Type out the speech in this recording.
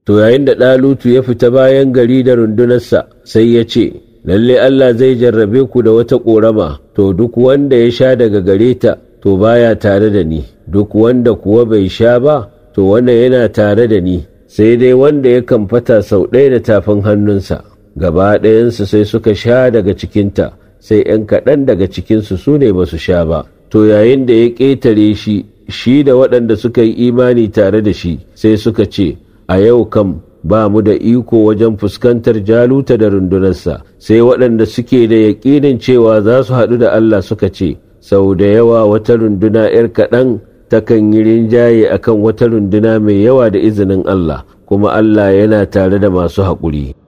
to yayin da ɗalutu ya fita bayan gari da rundunarsa sai ya ce lalle Allah zai jarrabe ku da wata ƙorama to duk wanda ya sha daga gare ta to baya tare da ni duk wanda kuwa bai sha ba to wannan yana tare da ni sai dai wanda ya kamfata sau ɗaya da tafin hannunsa gaba ɗayansu sai suka sha daga cikinta sai ‘yan kaɗan daga cikinsu su ne ba su sha ba to yayin da ya ƙetare shi shi da waɗanda suka yi imani tare da shi sai suka ce a yau kam ba mu da iko wajen fuskantar jaluta da rundunarsa sai waɗanda suke da yaƙinin cewa za su haɗu da Allah suka ce sau da yawa wata runduna ‘yar kaɗan takan yi rinjaye akan wata runduna mai yawa da izinin Allah kuma Allah yana tare da masu haƙuri.